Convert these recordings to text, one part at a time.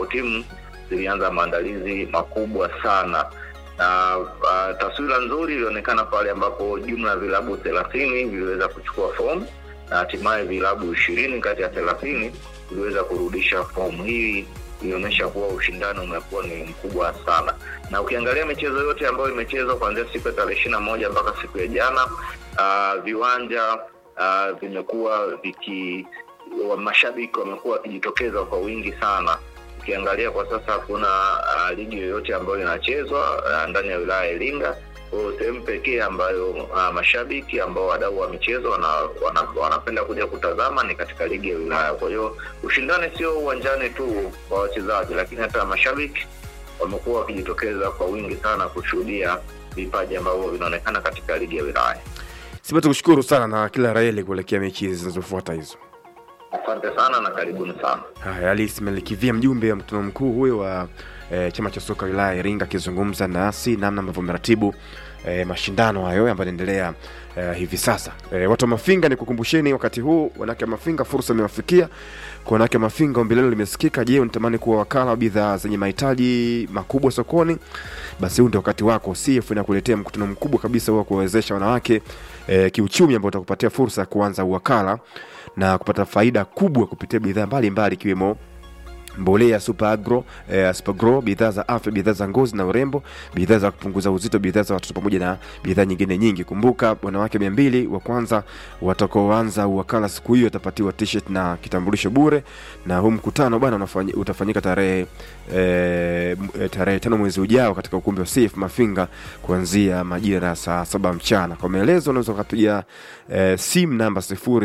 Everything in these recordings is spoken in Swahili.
ambapo timu zilianza maandalizi makubwa sana na uh, taswira nzuri ilionekana pale ambapo jumla ya vilabu thelathini viliweza kuchukua fomu na hatimaye vilabu ishirini kati ya thelathini viliweza kurudisha fomu hii ilionyesha kuwa ushindani umekuwa ni mkubwa sana na ukiangalia michezo yote ambayo imechezwa kuanzia siku ya tarehe ishiri na moja mpaka siku ya jana uh, viwanja uh, vimekuwa viki wa mashabiki wamekuwa wakijitokeza kwa wingi sana ukiangalia kwa sasa hakuna uh, ligi yoyote ambayo inachezwa uh, ndani ya wilaya ya iringa kwao sehemu pekee ambayo uh, mashabiki ambao wadau wa michezo wana, wana, wanapenda kuja kutazama ni katika ligi ya wilaya kwa hiyo ushindani sio uwanjani tu kwa wachezaji lakini hata mashabiki wamekuwa wakijitokeza kwa wingi sana kushuhudia vipaji ambavyo vinaonekana katika ligi ya wilaya Simba, tukushukuru sana na kila raheli kuelekea mechi hizi zinazofuata hizo. asante sana na karibuni sana Haya, Ali Ismail Kivia, mjumbe wa mkutano mkuu huyo wa e, chama cha soka wilaya ya Iringa, akizungumza nasi namna ambavyo meratibu e, mashindano hayo ambayo yanaendelea e, hivi sasa. E, watu wa Mafinga, ni kukumbusheni wakati huu wanawake wa Mafinga, fursa imewafikia kwa wanawake wa Mafinga. Ombi lenu limesikika. Je, unatamani kuwa wakala wa bidhaa zenye mahitaji makubwa sokoni? Basi huu ndio wakati wako. CF inakuletea mkutano mkubwa kabisa wa kuwawezesha wanawake e, kiuchumi ambao utakupatia fursa ya kuanza uwakala na kupata faida kubwa kupitia bidhaa mbalimbali ikiwemo mbolea super agro eh, supergro bidhaa za afya bidhaa za ngozi na urembo bidhaa za kupunguza uzito bidhaa za watoto pamoja na bidhaa nyingine nyingi kumbuka wanawake mia mbili wa kwanza watakaoanza uwakala siku hiyo watapatiwa t-shirt na kitambulisho bure na huu mkutano bwana unafanyi- utafanyika tarehe eh, m- eh, tarehe tano mwezi ujao katika ukumbi wa CF Mafinga kuanzia majira ya saa saba mchana. Kwa maelezo unaweza ukapiga eh, simu namba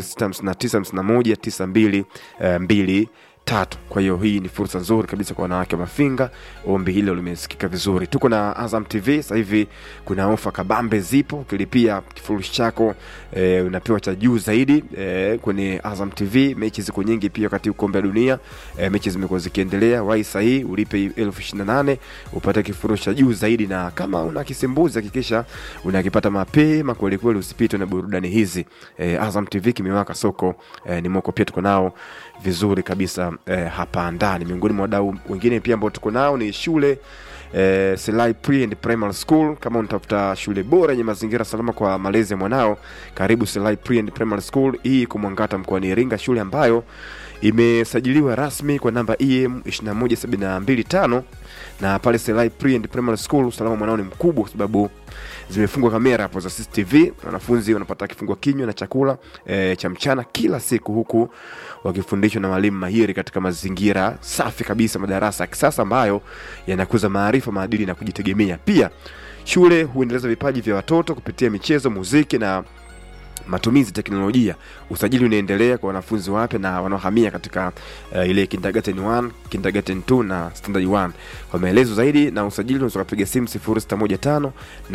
0659519222 tatu. Kwa hiyo hii ni fursa nzuri kabisa kwa wanawake wa Mafinga. Ombi hilo limesikika vizuri. Tuko na Azam TV sasa hivi, kuna ofa kabambe zipo, ukilipia kifurushi chako e, unapewa cha juu zaidi e, kwenye Azam TV. Mechi ziko nyingi pia wakati kombe la dunia e, mechi zimekuwa zikiendelea. Wai sahii ulipe elfu ishirini na nane upate kifurushi cha juu zaidi, na kama una kisimbuzi hakikisha unakipata mapema kwelikweli, usipitwe na burudani hizi. E, Azam TV kimewaka soko e, ni moko pia tuko nao vizuri kabisa eh, hapa ndani. Miongoni mwa wadau wengine pia ambao tuko nao ni shule eh, Selai Pre and Primary School. Kama unatafuta shule bora yenye mazingira salama kwa malezi ya mwanao, karibu Selai Pre and Primary School. Hii iko Mwangata mkoani Iringa, shule ambayo imesajiliwa rasmi kwa namba EM 21725 na pale Selai Pre and Primary School usalama mwanao ni mkubwa kwa sababu zimefungwa kamera hapo za CCTV. Wanafunzi wanapata kifungua kinywa na chakula e, cha mchana kila siku, huku wakifundishwa na walimu mahiri katika mazingira safi kabisa, madarasa ya kisasa ambayo yanakuza maarifa, maadili na kujitegemea. Pia shule huendeleza vipaji vya watoto kupitia michezo, muziki na matumizi ya teknolojia. Usajili unaendelea kwa wanafunzi wapya na wanaohamia katika uh, ile kindergarten 1, kindergarten 2 na standard 1. Kwa maelezo zaidi na usajili unaweza kupiga simu 0615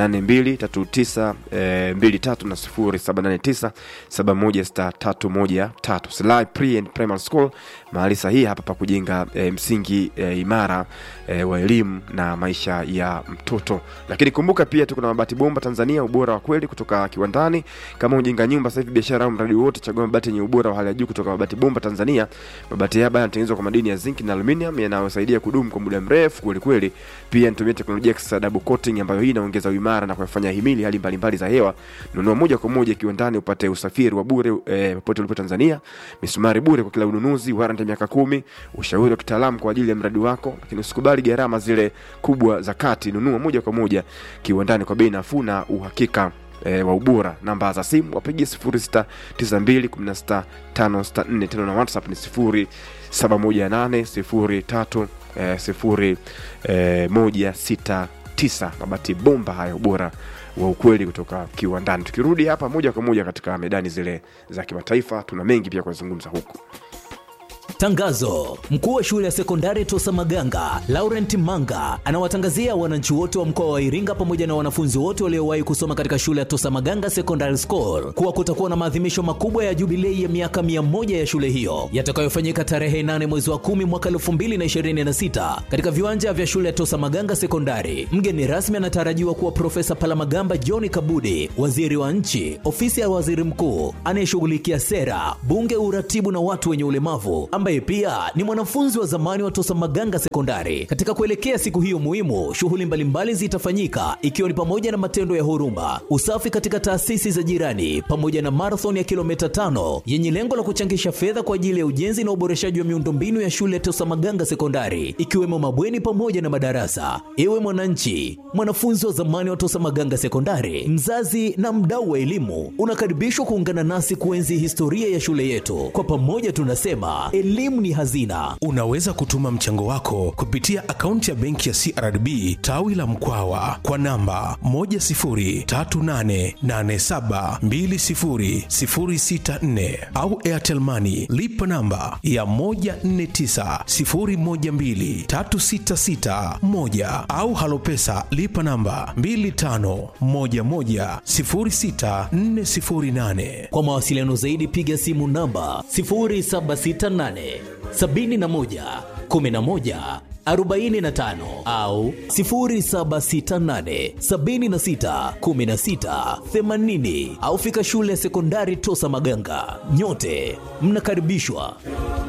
8239 eh, 23 na 0789 716313. Selai Pre and Primary School, mahali sahihi hapa pa kujenga eh, msingi eh, imara eh, wa elimu na maisha ya mtoto. Lakini kumbuka pia tuko na Mabati Bomba Tanzania, ubora wa kweli kutoka kiwandani. Kama ujenga nyumba sasa hivi, biashara au mradi wote, chagua mabati yenye ubora wa hali ya juu kutoka Mabati Bomba Tanzania. Mabati haya yanatengenezwa kwa madini ya zinc na aluminium yanayosaidia kudumu kwa muda mrefu kweli kweli. Pia inatumia teknolojia ya kisasa double coating, ambayo hii inaongeza uimara na kuyafanya himili hali mbalimbali za hewa. Nunua moja kwa moja kiwandani upate usafiri wa bure eh, popote ulipo Tanzania, misumari bure kwa kila ununuzi, warranty ya miaka kumi, ushauri wa kitaalamu kwa ajili ya mradi wako. Lakini usikubali gharama zile kubwa za kati, nunua moja kwa moja kiwandani kwa bei nafuu na uhakika e, wa ubora. Namba za simu wapigie 0692165564 tena na WhatsApp ni 071803 eh, sifuri eh, moja sita tisa. Mabati bomba haya, ubora wa ukweli kutoka kiwandani. Tukirudi hapa moja kwa moja katika medani zile za kimataifa, tuna mengi pia kuzungumza huku. Tangazo: mkuu wa shule ya sekondari Tosa Maganga Laurent Manga anawatangazia wananchi wote wa mkoa wa Iringa pamoja na wanafunzi wote waliowahi kusoma katika shule ya Tosa Maganga Secondary School kuwa kutakuwa na maadhimisho makubwa ya jubilei ya miaka mia moja ya shule hiyo yatakayofanyika tarehe 8 mwezi wa 10 mwaka 2026 katika viwanja vya shule ya Tosa Maganga Sekondari. Mgeni rasmi anatarajiwa kuwa Profesa Palamagamba John Kabudi, waziri wa nchi, ofisi ya waziri mkuu anayeshughulikia sera, bunge, uratibu na watu wenye ulemavu ambaye yeye pia ni mwanafunzi wa zamani wa Tosa Maganga Sekondari. Katika kuelekea siku hiyo muhimu, shughuli mbalimbali zitafanyika ikiwa ni pamoja na matendo ya huruma, usafi katika taasisi za jirani, pamoja na marathon ya kilomita tano yenye lengo la kuchangisha fedha kwa ajili ya ujenzi na uboreshaji wa miundombinu ya shule ya Tosa Maganga Sekondari, ikiwemo mabweni pamoja na madarasa. Ewe mwananchi, mwanafunzi wa zamani wa Tosa Maganga Sekondari, mzazi na mdau wa elimu, unakaribishwa kuungana nasi kuenzi historia ya shule yetu. Kwa pamoja tunasema elimu ni hazina. Unaweza kutuma mchango wako kupitia akaunti ya benki ya CRDB tawi la Mkwawa kwa namba 10388720064 au Airtel Money lipa namba ya 1490123661 au Halopesa lipa namba 25110648. Kwa mawasiliano zaidi piga simu namba 0768 71 11 45 au 0768 76 16 80 au fika shule ya sekondari Tosa Maganga. Nyote mnakaribishwa.